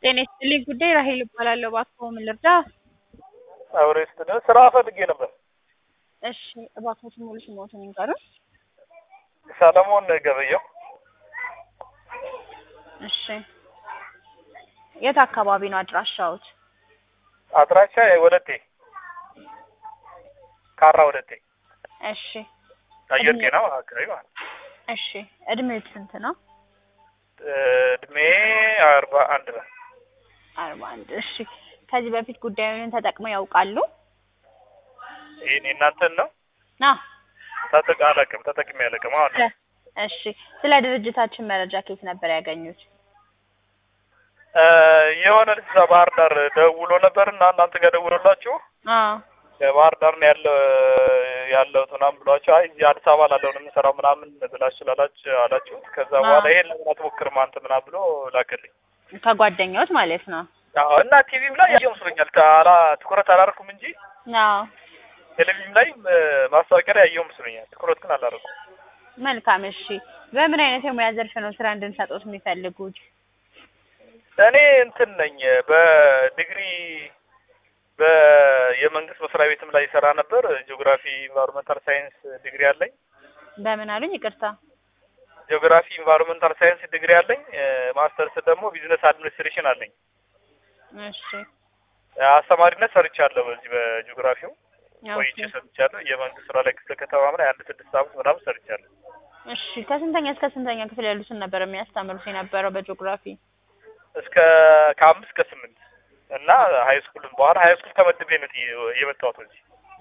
ጤና ይስጥልኝ ጉዳይ ራሄል እባላለሁ። እባክዎ ምን ልርዳ? አብሬ ስትል ስራ ፈልጌ ነበር። እሺ እባክዎትን ሙሉ ስምዎትን ይንገሩን? ሰለሞን ገበየው እሺ የት አካባቢ ነው አድራሻዎት? አድራሻ ወለቴ ካራ ወለቴ እሺ አየር ጤና አካባቢ ማለት ነው። እሺ እድሜዎት ስንት ነው? እድሜ አርባ አንድ ነው። አርባ አንድ እሺ ከዚህ በፊት ጉዳዩን ተጠቅመው ያውቃሉ? ይህን የእናንተን ነው? ና ተጠቅ አላውቅም ተጠቅሜ አላውቅም። አሁን ነው። እሺ ስለ ድርጅታችን መረጃ ከየት ነበር ያገኙት? እ የሆነ ልጅ እዛ ባህር ዳር ደውሎ ነበር እና እናንተ ጋር ደውሎላችሁ አዎ ከባህር ዳር ነው ያለው ያለሁት ምናምን ብሏቸው አይ እዚህ አዲስ አበባ ላለው ነው የምሰራው ምናምን ብላችሁ ላላችሁ አላችሁት። ከዛ በኋላ ይሄን ለምን አትሞክርም አንተ ምናምን ብሎ ላከልኝ። ከጓደኛዎት ማለት ነው? አዎ እና ቲቪም ላይ ያየው መስሎኛል። አላ ትኩረት አላደረኩም እንጂ አዎ ቴሌቪዥን ላይ ማስታወቂያ ላይ ያየው መስሎኛል። ትኩረት ግን አላደረኩም። መልካም እሺ በምን አይነት የሙያ ዘርፍ ነው ስራ እንድንሰጦት የሚፈልጉት? እኔ እንትን ነኝ በዲግሪ በየመንግስት መስሪያ ቤትም ላይ ይሰራ ነበር። ጂኦግራፊ ኢንቫይሮንመንታል ሳይንስ ዲግሪ አለኝ። በምን አሉኝ? ይቅርታ ጂኦግራፊ ኢንቫይሮንመንታል ሳይንስ ዲግሪ አለኝ። ማስተርስ ደግሞ ቢዝነስ አድሚኒስትሬሽን አለኝ። እሺ አስተማሪነት ሰርቻለሁ። በዚህ በጂኦግራፊው ቆይቼ ኦኬ። ሰርቻለሁ። የመንግስት ስራ ላይ ክፍለ ከተማም ላይ አንድ ስድስት አመት ምናምን ሰርቻለሁ። እሺ ከስንተኛ እስከ ስንተኛ ክፍል ያሉትን ነበር የሚያስተምሩት የነበረው በጂኦግራፊ? እስከ ከአምስት ከስምንት እና ሀይ ስኩልም በኋላ ሀይ ስኩል ተመድቤ ነው የ- የመጣሁት እዚህ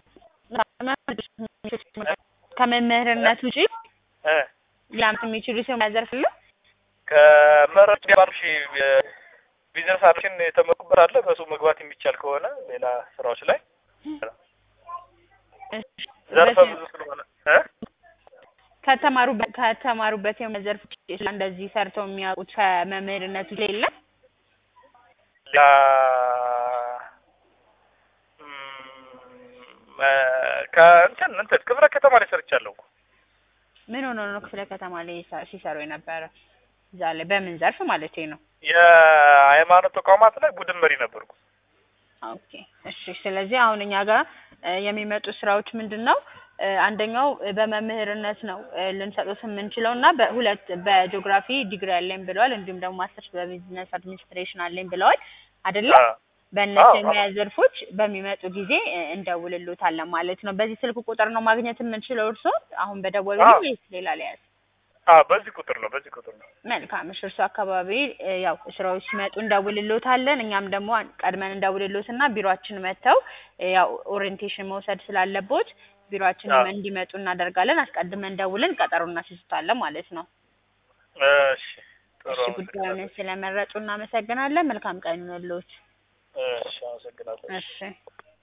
ከመምህርነት ውጪ እ ሊያምት የሚችሉት የሙያ ዘርፍ ነው? ከመረጃ ባንክ ቢዝነስ አድሚኒስትሬሽን የተመኩበት አለ። በሱ መግባት የሚቻል ከሆነ ሌላ ስራዎች ላይ ዘርፈ ብዙ ስለሆነ እ ከተማሩበት ከተማሩበት የሙያ ዘርፍ ውጪ እንደዚህ ሰርተው የሚያውቁት ከመምህርነት ውጪ የለም? ያ ም፣ ከእንትን እንትን ክፍለ ከተማ ላይ ሰርቻለሁ እኮ ምን ሆኖ ነው ክፍለ ከተማ ላይ ይሳ- ሲሰሩ የነበረ? እዛ ላይ በምን ዘርፍ ማለት ነው? የሃይማኖት ተቋማት ላይ ቡድን መሪ ነበርኩ። ኦኬ እሺ። ስለዚህ አሁን እኛ ጋር እ የሚመጡ ስራዎች ምንድን ነው? እ አንደኛው እ በመምህርነት ነው እ ልንሰጡት የምንችለው እና በሁለት በጂኦግራፊ ዲግሪ አለኝ ብለዋል። እንዲሁም ደግሞ ማስተርስ በቢዝነስ አድሚኒስትሬሽን አለኝ ብለዋል አይደለ? አዎ። በእነዚህ አዎ፣ የሙያ ዘርፎች በሚመጡ ጊዜ እ እንደውልሎታለን ማለት ነው። በዚህ ስልክ ቁጥር ነው ማግኘት የምንችለው እርስዎ አሁን በደወሉልኝ አዎ። ወይስ ሌላ ሊያዝ? አዎ፣ በዚህ ቁጥር ነው በዚህ ቁጥር ነው። መልካም እሺ። እርሱ አካባቢ እ ያው ስራዎች ሲመጡ እንደውልሎታለን። እኛም ደግሞ ቀድመን እንደውልሎትና ቢሮአችን መጥተው እ ያው ኦሪየንቴሽን መውሰድ ስላለቦት ቢሮአችንም አዎ። እንዲመጡ እናደርጋለን። አስቀድመን ደውለን ቀጠሮ እናስይዙታለን ማለት ነው። እሺ፣ ጥሩ እሺ ጉዳዩን ስለመረጡ እናመሰግናለን። መልካም ቀን ይሁንልዎት። እሺ፣ አመሰግናለሁ። እሺ